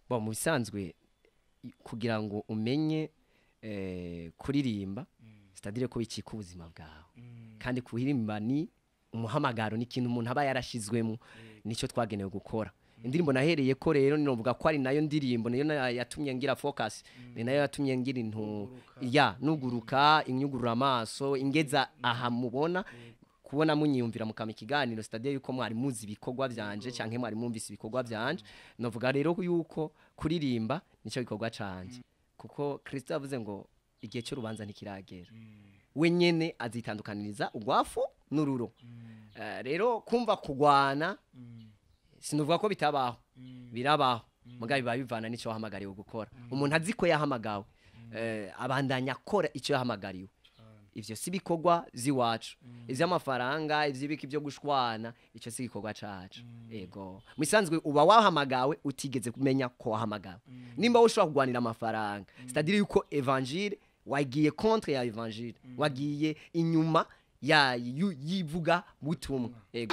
bo mu bisanzwe i- kugira ngo umenye eh, kuririmba sitadire ko bicika ubuzima bwawe kandi kuririmba ni umuhamagaro ni ikintu umuntu aba yarashizwemo nicyo twagenewe gukora indirimbo nahereye ko rero ninovuga ko ari nayo ndirimbo niyo na- yatumye ngira focus ni nayo yatumye ngira intu ya nuguruka inyugurura amaso ingeza aha mubona kubona munyiyumvira mukama ikiganiro stade yuko mwari muzi ibikorwa byanje canke mwari mwumvise ibikorwa byanje novuga rero yuko kuririmba nicyo gikorwa canje kuko Kristo yavuze ngo igihe cy'urubanza ntikiragera we nyene azitandukaniriza ugwafu n'ururo Eh, rero kumva kugwana sinuvuga ko bitabaho birabaho mugabe biba bivana n'icyo wahamagariwe gukora umuntu azi ko yahamagawe eh, abandanya akora icyo yahamagariwe ivyo si bikorwa z'iwacu ivy'amafaranga ivy'ibiki byo gushwana ico si igikorwa cacu ego musanzwe uba wahamagawe utigeze kumenya ko wahamagawe nimba ushobora kugwanira amafaranga c'est-à-dire yuko evangile wagiye contre ya evangile wagiye inyuma ya yu- yivuga butumwa ego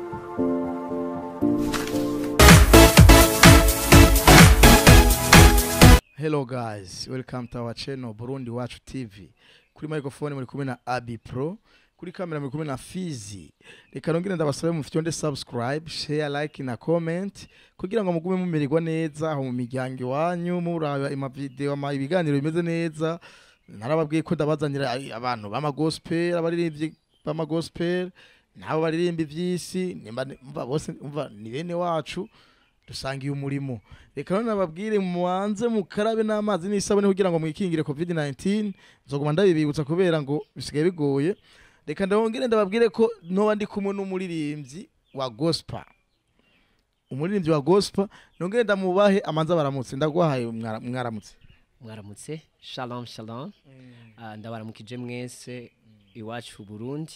Hello guys, welcome to our channel Burundi Wacu TV. Kuri microphone muri kumwe na Abi Pro, kuri kamera muri kumwe na Fizi. Reka nongere ndabasabe mu fyonde subscribe, share, like na comment kugira ngo mugume mumererwa neza aho mu miryango iwanyu muraba ima video ama ibiganiro bimeze neza. Narababwiye ko ndabazanira ai- abantu bama gospel, abaririmbyi bama gospel, nabo baririmba ivy'isi, nimba mva bose umva ni bene wacu dusangiye umurimo reka none nababwire mubanze mukarabe n'amazi n'isabune kugira ngo mwikingire covid 19 nzoguma ndabibibutsa kubera ngo bisigaye bigoye reka ndabongere ndababwire ko noba ndi kumwe n'umuririmbyi wa gospel umuririmbyi wa gospel nongere ndamubahe amanza baramutse ndagwahaye mwara- mwaramutse mwaramutse shalom shalom Ah, ndabaramukije mwese iwacu Burundi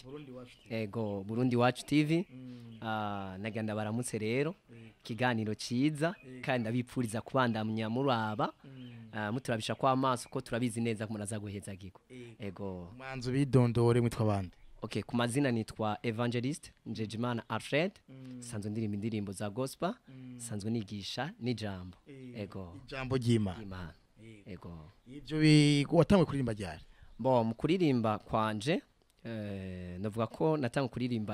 ego Burundi Wacu TV Ah, nagira ndabaramutse rero ikiganiro cyiza kandi ndabipfuriza kubandamya muraba Ah, muturabisha kwa amaso ko turabizi neza ko muraza guhezagirwa ego mwanzu bidondore mwitwa bande okay ku mazina nitwa evangelist njejimana alfred sanzwe ndirimba indirimbo za gospel sanzwe nigisha n'ijambo ego ijambo ry'imana imana ego ivyo bi- watangwe kuririmba ryari bo mu kuririmba kwanje eh, navuga ko natanga kuririmba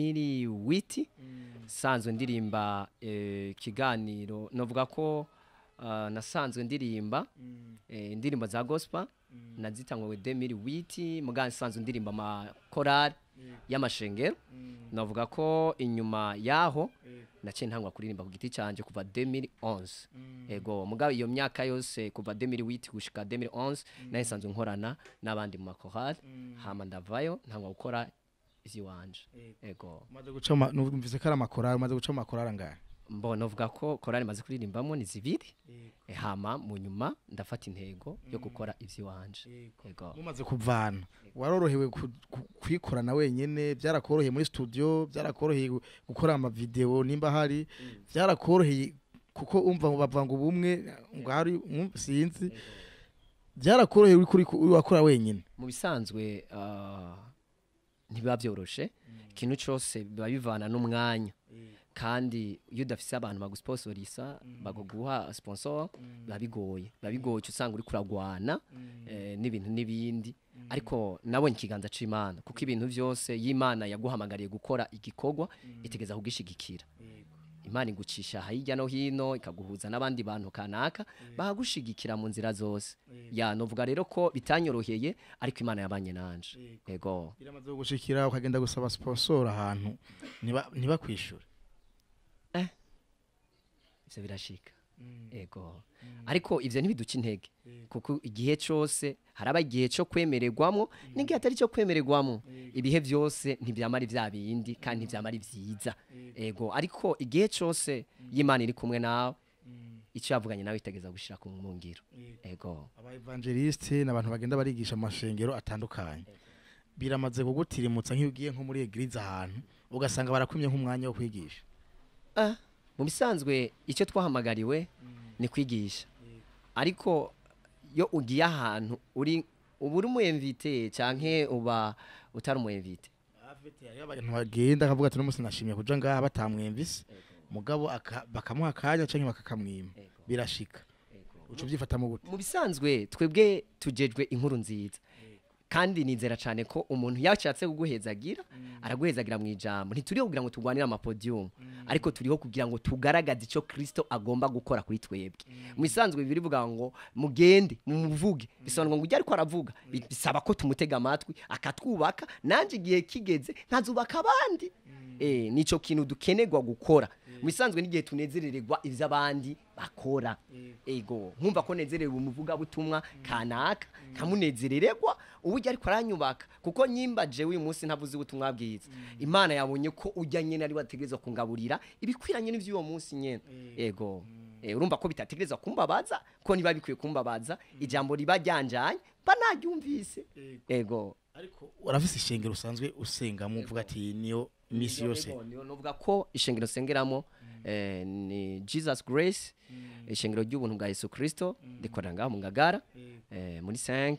2008 sanzwe ndirimba eh, ikiganiro navuga ko ah, nasanzwe ndirimba eh, indirimbo za gospel nazitangwe 2008 muga sanzwe ndirimba amakorali y'amashengero navuga ko inyuma yaho naciye ntangwa kuririmba ku giti cyanjye kuva 2011 ego mugabo iyo myaka yose kuva 2008 gushika 2011 nayo nsanzwe nkorana n'abandi mu makorali hama ndavayo ntangwa gukora ivy'iwanje ego umaze guca ama- numvise ko ari amakorari umaze guca amakorari angahe mbona uvuga ko korali maze kuririmbamo ni zibiri Eh, hama mu nyuma ndafata intego yo gukora ivy'iwanje ego mumaze kuvana warorohewe ku- ku- kwikorana wenyene byarakoroheye muri studio byarakoroheye gu- gukora amavideo nimba hari byarakoroheye kuko umva ngo bavuga ngo ubumwe ngo hari um, sinzi byarakoroheye uri kuri uri wakora wenyene mu bisanzwe ah, ntibiba byoroshe ikintu cyose biba bivana n'umwanya kandi iyo udafise abantu bagusponsorisa baguguha sponsor biba bigoye biba bigoye uca usanga uri kuragwana eh, n'ibintu n'ibindi ariko nabonye ikiganza c'imana kuko ibintu byose y'imana yaguhamagariye gukora igikorwa itegeza kugishigikira imana igucisha hirya no hino ikaguhuza n'abandi bantu kanaka bagushigikira mu nzira zose ya novuga rero ko bitanyoroheye ariko imana yabanye nanje ego biramaze gushikira ukagenda gusaba sponsor ahantu ntiba ntibakwishure ivyo birashika ego ariko ivyo ntibiduca intege kuko igihe cose haraba igihe co kwemererwamwo n'igihe atari cyo kwemererwamwo ibihe vyose ntivyamara ivya bindi kandi ntivyamara ivyiza ego ariko igihe cose y'imana iri kumwe nawe ico yavuganye nawe itegeza gushira ku ngiro ego aba evangeliste n'abantu bagenda barigisha amashengero atandukanye biramaze kugutirimutsa nk'iyo ugiye nko muri eglise ahantu ugasanga barakumye nk'umwanya wo kwigisha Ah, mu bisanzwe icyo twahamagariwe ni kwigisha ariko iyo ugiye ahantu uri uba uri umuyemvite canke uba utari umuyemvite hariho abantu bagenda akavuga ati n'umunsi nashimye kuja ngaha batamwemvise mugabo aka- bakamuha akanya canke bakakamwima Ego. birashika Ego. uca uvyifatamo gute mu bisanzwe twebwe tujejwe inkuru nziza kandi nizera cyane ko umuntu yashatse kuguhezagira araguhezagira mu ijambo ntituriho kugira ngo turwanire amapodium ariko turiho kugira ngo tugaragaze icyo kristo agomba gukora kuri twebwe mu bisanzwe bibiri bivuga ngo mugende mumuvuge bisobanura ngo ujye ariko aravuga bi- bisaba ko tumutega amatwi akatwubaka nanjye igihe kigeze nkazubaka abandi eh nico kintu dukenerwa gukora mu bisanzwe n'igihe tunezerererwa ivy'abandi bakora ego nkumva ko nezerewe umuvuga butumwa kanaka kamunezerererwa uburyo ariko aranyubaka kuko nyimba jewe uyu munsi ntavuze ubutumwa bwiza imana yabonye ko ujya nyene ari wategerezwa kungaburira ibikwiranye n'ivy'uwo munsi nyene ego Eh, urumva ko bitategerezwa kumbabaza ko niba bikwiye kumbabaza ijambo riba ryanjanye mba naryumvise ego ariko urafise ishengero usanzwe usengamo uvuga ati niyo misi yose niyo novuga ko ishengero sengeramo eh, ni jesus grace ishengero ry'ubuntu bwa yesu kristo rikorera ngaho mu ngagara eh, muri 5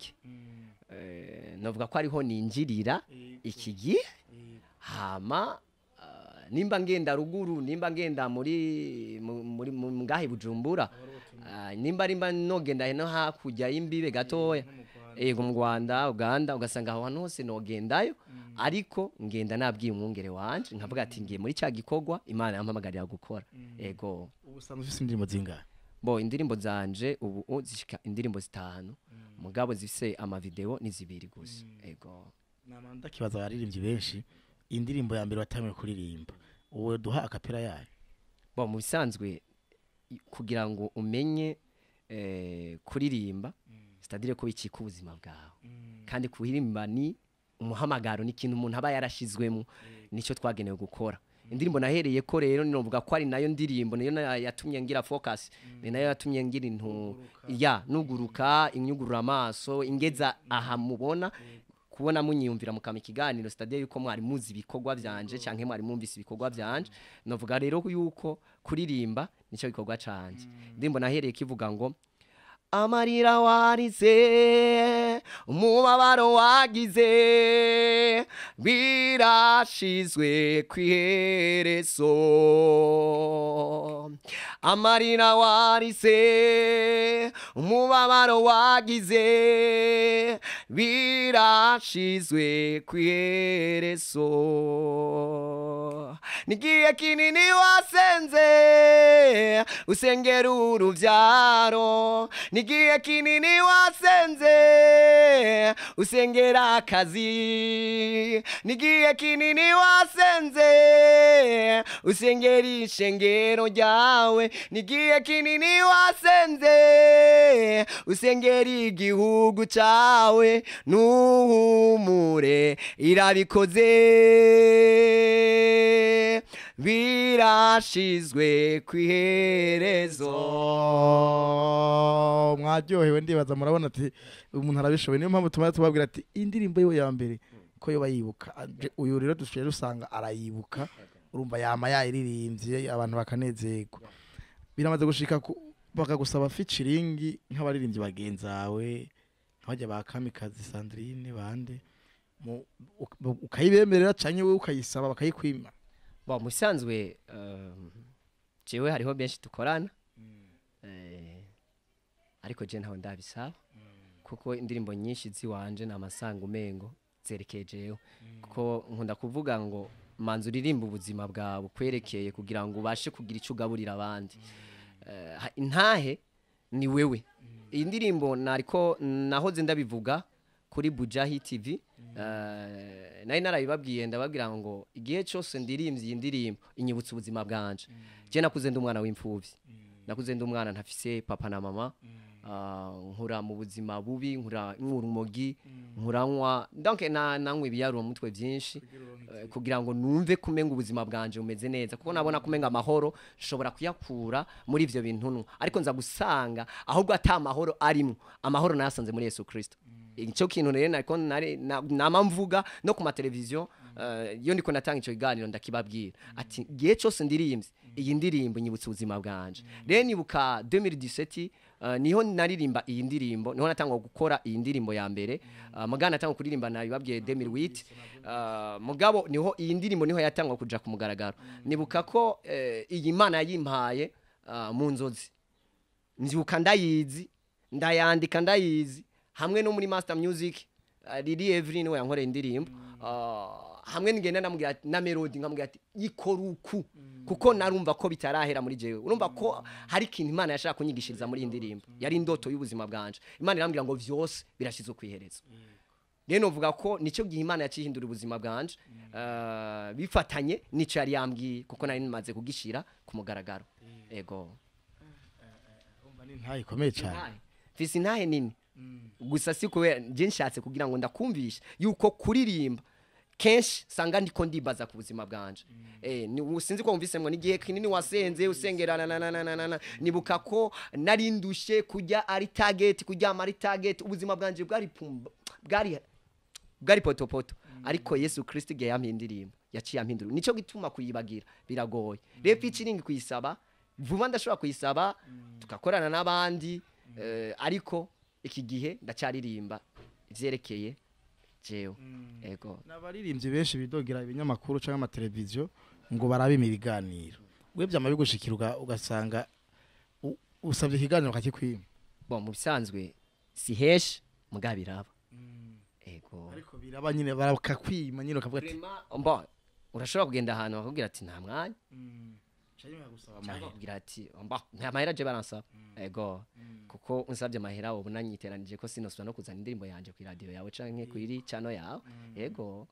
eh, novuga ko ariho ninjirira iki gihe hama ah, nimba ngenda ruguru nimba ngenda muri mu- muri mu- ngahe bujumbura ah, nimba rimba nogenda no hakurya y'imbibe gatoya yego mu Rwanda Uganda ugasanga aho hantu hose nogendayo ariko ngenda nabwiye umwungere wanje nkavuga ati ngiye muri cya gikorwa imana yampamagarira gukora yego ubu usanzwe ufise indirimbo zingahe bo indirimbo zanje ubu u- zishika indirimbo zitanu mugabo zifise amavideo ni zibiri gusa yego nama ndakibaza abaririmbyi benshi indirimbo ya mbere watangiye kuririmba uwo duha akapera yayo bo mu bisanzwe i- kugira ngo umenye eh, kuririmba sitadire ko bicika ubuzima bwawe kandi kuririmba ni umuhamagaro ni ikintu umuntu aba yarashizwemo nicyo twagenewe gukora indirimbo nahereye ko rero novuga ko ari nayo ndirimbo niyo na- yatumye ngira focus ni nayo yatumye ngira intu ya nuguruka inyugurura amaso ingeza aha mubona kubona munyiyumvira mukama ikiganiro stade yuko mwari muzi ibikorwa byanje canke mwari mwumvise ibikorwa byanje novuga rero yuko kuririmba nicyo gikorwa canje indirimbo nahereye kivuga ngo amarira warize umubabaro wagize birashizwe ku iherezo amarira warize umubabaro wagize birashizwe ku iherezo nigiye kinini wasenze usengera uruvyaro nigiye kinini wasenze usengera akazi nigiye kinini wasenze usengera ishengero ryawe nigiye kinini wasenze usengera igihugu cawe nuhumure irabikoze birashizwe ku iherezo Oh, mwaryohewe ndibaza murabona ati umuntu arabishoboye niyo mpamvu tumara tubabwira ati indirimbo yiwe ya mbere ko yoba yibuka Aje- uyu rero dusigaye dusanga arayibuka urumva yama yayiririmbye abantu bakanezerwa biramaze gushika ku- bakagusaba featuring nk'abaririmbyi bagenzi bawe nk'abajya ba kamikazi sandrine bande mu- uk- ukayibemerera canke wowe ukayisaba bakayikwima bo mu bisanzwe um, jewe hariho benshi dukorana eh, ariko je ntawe ndabisaba kuko indirimbo nyinshi ziwanje ni amasanga umengo zerekeye jewe kuko nkunda kuvuga ngo manza uririmba ubuzima bwawe kwerekeye kugira ngo ubashe kugira icyo ugaburira abandi Eh, ha- intahe ni wewe iyi ndirimbo nariko nahoze ndabivuga kuri bujahi tv eh, nari narabibabwiye ndababwira ngo igihe cyose ndirimbye iyi ndirimbo inyibutsa ubuzima bwanje je nakuze ndi umwana w'imfuvyi nakuze ndi umwana ntafise papa na mama ah, nkura mu buzima bubi nkura nkura urumogi nkuranywa donc na nanywa ibiyaruro mu mutwe byinshi eh, kugira ngo numve kumenga ubuzima bwanje bumeze neza kuko nabona kumenga amahoro nshobora kuyakura muri ivyo bintu nwa ariko nza gusanga ahubwo ata amahoro arimo amahoro nayasanze muri Yesu Kristo icyo kintu rero nariko nari- na- nama mvuga no ku mateleviziyo eh, iyo ndiko natanga ico kiganiro ndakibabwira ati gihe cyose ndirimbye iyi ndirimbo nyibutsa ubuzima bwanje rero nibuka 2017 Uh, niho naririmba iyi ndirimbo niho natangwa gukora iyi ndirimbo ya mbere uh, mugana natangwa kuririmba nabibabwiye 2008 uh, mugabo niho iyi ndirimbo niho yatangwa kuja ku mugaragaro nibuka ko eh, iyi mana yayimpaye uh, mu nzozi nzibuka ndayizi ndayandika ndayizi hamwe no muri master music uh, Lily Evelyn we yankoreye indirimbo uh, hamwe ngenda namubwira ati- na melody nkamubwira ati ikora uku kuko narumva ko bitarahera muri jewe urumva ko hari ikintu imana yashaka kunyigishiriza muri iyi ndirimbo yari indoto y'ubuzima bwanje imana irambwira ngo vyose birashize ku iherezo rero novuga ko nicyo gihe imana yakihindura ubuzima bwanje uh, bifatanye nico yari yambwiye kuko nari nimaze kugishira ku mugaragaro ego Urumva ni ntayi ikomeye cyane Intahe. mfise intahe nini gusa si kubera nje nshatse kugira ngo ndakumvishe yuko kuririmba kenshi sanga ndiko ndibaza ku buzima bwanje eh ni sinzi ko wumvise ngo nigihe kinini wasenze usengerana na na na na na na nibuka ko nari ndushe kujya ari target kujya ari target ubuzima bwanje bwari pumba bwari bwari potopoto ariko Yesu Kristo igihe yampindirimba yaciye ampindura nico gituma kuyibagira biragoye rero featuring kuyisaba vuba ndashobora kuyisaba tugakorana n'abandi eh, ariko iki gihe ndacyaririmba ivyerekeye jewe ego n'abaririmbyi benshi bidogera ibinyamakuru cyangwa amateleviziyo ngo barabime ibiganiro we byama bigushikira uga- ugasanga u- usabye ikiganiro bakakikwima bon mu bisanzwe si heshi mugabo biraba ego ariko biraba nyine bakakwima nyine bakavuga ati Vraiment, bon urashobora kugenda ahantu bakakubwira ati nta mwanya cyangwa bagusaba cyangwa amahera bakubwira ati mba nta mahera je baransaba ego kuko unsabye amahera ubu nanyiteranije ko sinosubira no kuzana indirimbo yanje ku radio yawe canke kuri channel yawe ego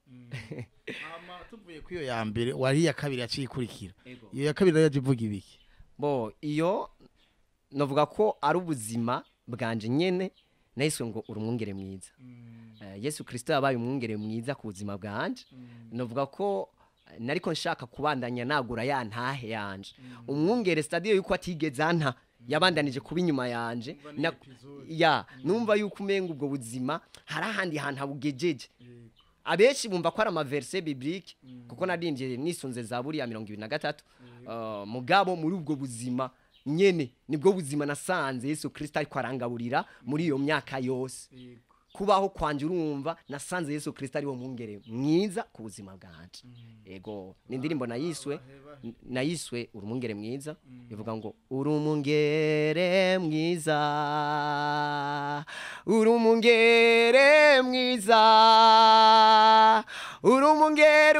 Hama tuvuye kuri iyo ya mbere wari iya kabiri yaciye ikurikira ego iyo ya kabiri nayo yaje ivuga ibiki bo iyo novuga ko ari ubuzima bwanje nyene nahiswe ngo uri umwungere mwiza Eh, yesu kirisito yabaye umwungere mwiza ku buzima bwanje novuga ko eh, nariko nshaka kubandanya nagura ya ntahe yanje umwungere stadiyo yuko atigeze anta yabandanije kuba inyuma yanje Na- ya numva yuko umenga ubwo buzima hari ahandi hantu habugejeje abenshi bumva ko ari amaverse biblique kuko nadinjiye nisunze za buriya mirongo ibiri na gatatu Uh, mugabo muri ubwo buzima nyene nibwo buzima nasanze yesu kirisito ariko arangaburira muri iyo myaka yose kubaho kwanje urumva nasanze yesu kirisito ari wo mwungere mwiza ku buzima bwanje ego ni indirimbo nayiswe n- nayiswe uri umwungere mwiza ivuga ngo uri umwungere mwiza uri umwungere mwiza uri umwungere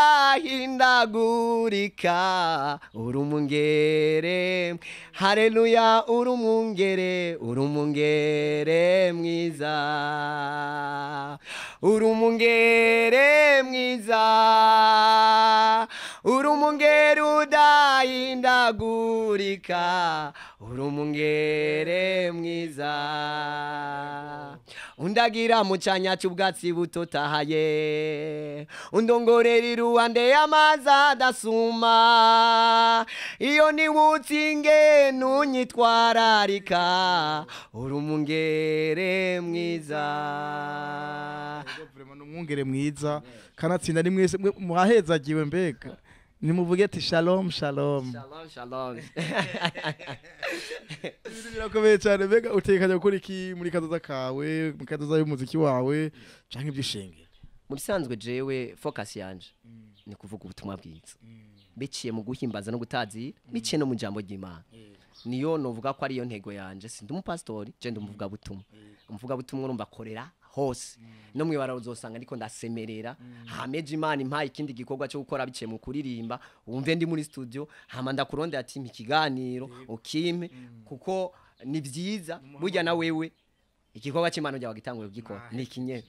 udahindagurika uri umwungere haleluya uri umwungere uri umwungere mwiza uri umwungere mwiza uri umwungere udahindagurika uri umwungere mwiza undagira mu cyanya cy'ubwatsi butotahaye undongorera iruhande y'amazi adasuma iyo niwutse ingenu unyitwararika uri umwungere mwiza Vraiment ni umwungere mwiza kanatsinda ni mwese mwe- mwahezagiwe mbega nimuvuge ati shalom shalom shalom shalom ibintu birakomeye cyane mbega utekanya gukora iki muri kazoza kawe mu kazoza y'umuziki wawe canke iby'ishengero mu bisanzwe jewe focus yanje ni kuvuga ubutumwa bwiza biciye mu guhimbaza no gutazira biciye no mu jambo ry'imana niyo novuga ko ariyo ntego yanje sindi umupasitori je ndi umuvuga butumwa umuvuga butumwa urumva akorera hose no mwibara uzosanga ndiko ndasemerera hameje imana impaye ikindi gikorwa cyo gukora biciye mu kuririmba wumve ndi muri studio hama ndakurondera ati mpa ikiganiro ukimpe kuko ni byiza burya na wewe igikorwa cy'imana ujya wagitanguye kugikora ni ikinyene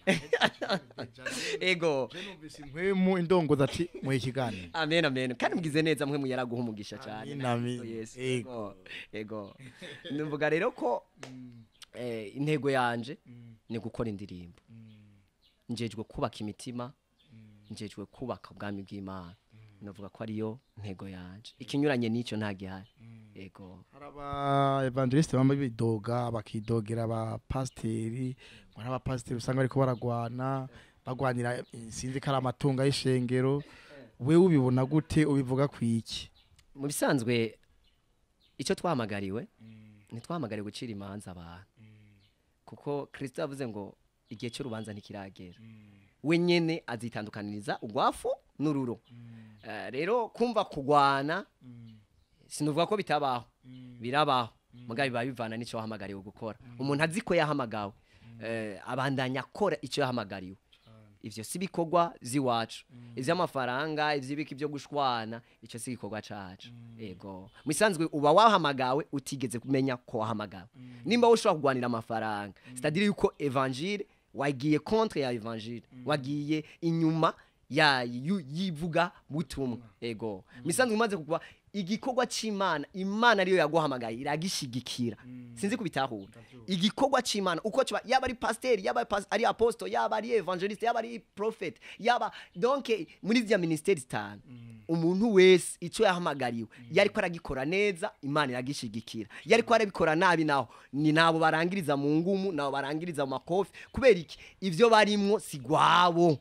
ego numvise impwemu indongozi ati muhe ikiganiro amen amen kandi mugize neza mwe muyaraguha umugisha cyane Amin, amin. Oh, yes. Ego. ego ego numvuga rero ko eh, intego yanje ni gukora indirimbo njejwe kubaka imitima njejwe kubaka ubwami bw'imana navuga ko ariyo ntego yanje ikinyuranye n'icyo nta gihari ego hari aba evangeliste bambaye bidoga bakidogera aba pasiteri ngo n'abapasiteri usanga bariko baragwana bagwanira eh, sinzi ko ari amatungo y'ishengero wewe ubibona gute ubivuga ku iki mu bisanzwe icyo twahamagariwe ntitwahamagariwe gucira imanza abantu kuko kirisito yavuze ngo igihe cy'urubanza ntikiragera we nyine azitandukaniriza urwafu n'ururo Eh, rero kumva kugwana sinuvuga ko bitabaho birabaho mugabo biba bivana n'icyo wahamagariwe gukora umuntu azi ko yahamagawe eh, abandanya akora icyo yahamagariwe ivyo si bikorwa z'iwacu ivy'amafaranga ivy'ibiki byo gushwana icyo si igikorwa cacu ego misanzwe uba wahamagawe utigeze kumenya ko wahamagawe nimba wowe ushobora kugwanira amafaranga c'est-à-dire yuko evangile wagiye contre ya evangile wagiye inyuma ya yu- yivuga butumwa ego misanzwe umaze kugwa igikorwa c'imana imana ariyo yaguhamagaye iragishigikira sinzi kubitahura igikorwa c'imana uko kiba yaba ari pasiteri yaba ari pas- ari apostle yaba ari evangeliste yaba ari prophet yaba donc muri zya ministeri zitanu umuntu wese ico yahamagariwe yariko aragikora neza imana iragishigikira yariko arabikora nabi naho ni nabo barangiriza mu ngumu nabo barangiriza mu makofi kubera iki ivyo barimwo si gwabo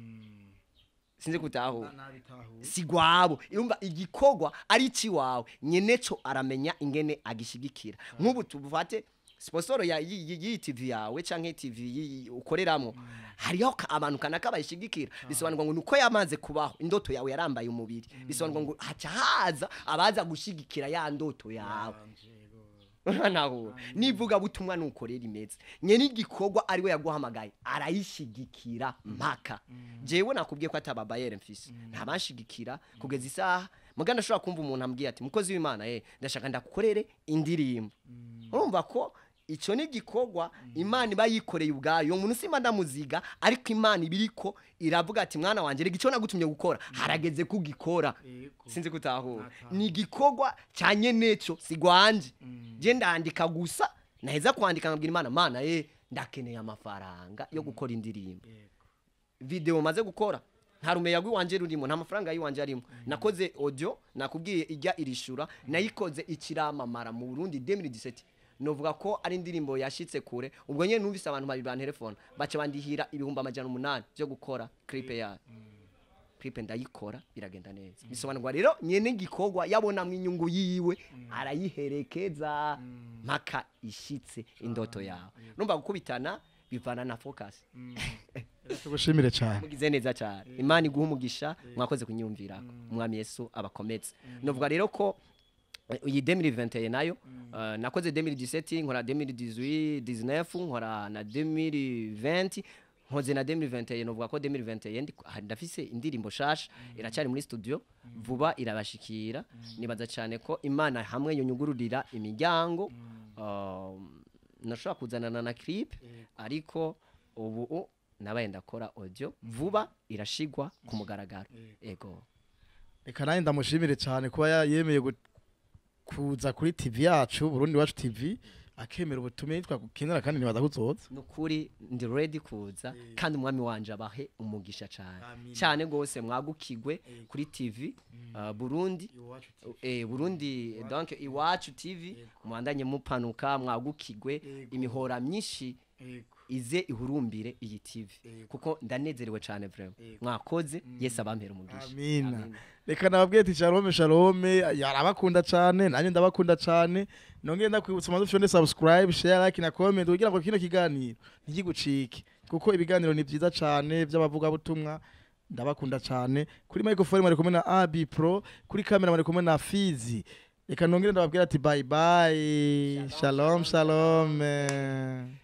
sinzi kutahura si gwabo irumva igikorwa ari ciwawe nyeneco aramenya ingene agishigikira nk'ubu tuvate sponsoro ya yi- yi- yi TV yawe canke TV yi- ukoreramwo hariho ka- abantu kanaka bayishigikira bisobanurwa ngo nuko yamaze kubaho indoto yawe yarambaye umubiri bisobanurwa ngo haca haza abaza gushigikira ya ndoto yawe nahura nivuga butumwa nuko rero imeze nyene igikorwa ariwe yaguhamagaye arayishigikira mpaka jewe nakubwiye ko atababayere mfise ntabanshigikira kugeza isaha muganda ashobora kumva umuntu ambwiye ati mukozi w'imana eh ndashaka ndakukorere indirimbo urumva ko ico ni igikorwa imana iba yikoreye ubwayo uwo muntu simba ndamuziga ariko imana ibiriko iravuga ati mwana wanje rega ico nagutumye gukora harageze kugikora sinzi kutahura ni igikorwa cya nyeneco sigwanje je ndandika gusa naheza kwandika nkabwira imana mana eh ndakeneye amafaranga yo gukora indirimbo video maze gukora nta rumeya rw'iwanje rurimo nta mafaranga y'iwanje arimo nakoze audio nakubwiye ijya irishura nayikoze ikiramamara mu Burundi 2017 novuga ko ari indirimbo yashitse kure ubwo nyene numvise abantu babiri ban telefone baca bandihira ibihumbi amajana umunani byo gukora clip yayo clip ndayikora biragenda neza bisobanurwa rero nyene igikorwa yabonamwo inyungu yiwe arayiherekeza mpaka ishitse indoto yawe numva gukubitana bivana na focus tugushimire cyane mugize neza cyane imana iguha umugisha mwakoze kunyumvira umwami yesu abakometse novuga rero ko eh, iyi 2021 nayo eh, nakoze 2017 nkora 2018 19 nkora na 2020 nkoze na 2021 novuga ko 2021 ndi- ah, ndafise indirimbo shasha iracyari muri studio vuba irabashikira nibaza cyane ko imana hamwe yonyugururira imiryango um, nashobora kuzanana na clip ariko ubu nabaye ndakora audio vuba irashigwa ku mugaragaro ego reka nanjye ndamushimire cyane kuba ya- yemeye gu- kuza kuri tv yacu burundi wacu tv akemera ubutumire twagukenera kandi ntibaza kuzoza nukuri ndi ready kuza kandi umwami wanje abahe umugisha cyane Amina. cyane gose mwagukigwe kuri tv uh, burundi eh, burundi donc iwacu tv mwandanye mupanuka mwagukigwe imihora myinshi ize ihurumbire iyi tv kuko ndanezerewe cyane vraiment mwakoze yesu abampera umugisha amina Amen. reka nababwiye ati shalome shalome yarabakunda cyane nanjye ndabakunda cyane nongeye ndakwibutsa umaze ufite subscribe share like na comment kugira ngo kino kiganiro ntigigucike kuko ibiganiro ni byiza cyane by'abavugabutumwa ndabakunda cyane kuri microphone mwari kumwe na AB Pro kuri kamera mwari kumwe na Fizi reka nongere ndababwira ati bye bye shalom shalom, shalom.